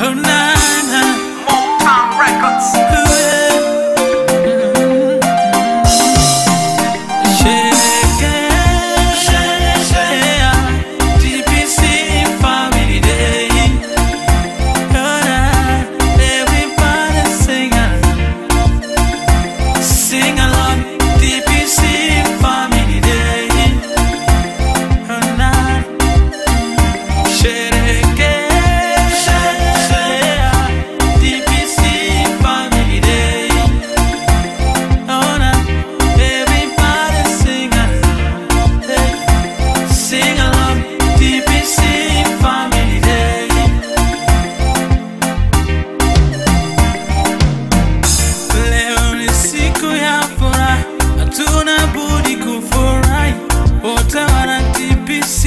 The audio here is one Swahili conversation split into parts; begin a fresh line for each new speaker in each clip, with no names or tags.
Oh, na, na.
Motown Records.
Sing along, DPC Family Day. Oh, na. Sherekea DPC Family Day. Oh, na. Everybody sing along. Hey. Sing along, DPC Family Day. Leo ni siku ya furaha, hatuna budi kufurahi, wote wana TPC.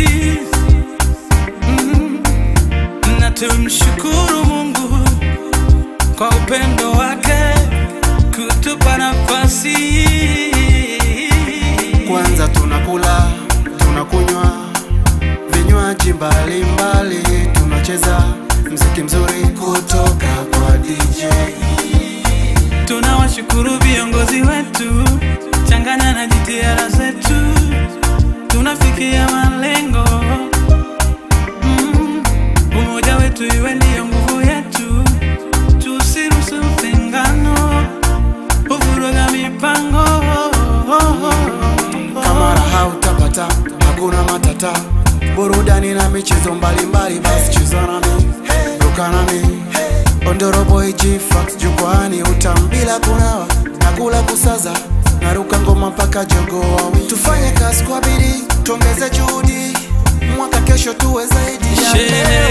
Mm. Na tumshukuru Mungu kwa upendo wake kutupa nafasi hii.
Kwanza tunakula, tunakunywa vinywaji mbalimbali, tunacheza mziki mzuri kutoka kwa DJ.
Tunawashukuru viongozi wetu, changanya na jitihada zetu, tunafikia malengo. Mm, umoja wetu iwe ndiyo nguvu yetu, tusiruhusu utengano, uvuruga mipango.
Kama raha utapata, hakuna matata, burudani na michezo mbalimbali, basi cheza nami, ruka nami, Ondorobo G-Fax jukwani, utambila kunawa na kula kusaza, naruka ngoma mpaka jogo wawi. Tufanye kazi kwa bidii, tuongeze juhudi, mwaka kesho tuwe zaidi ya leo.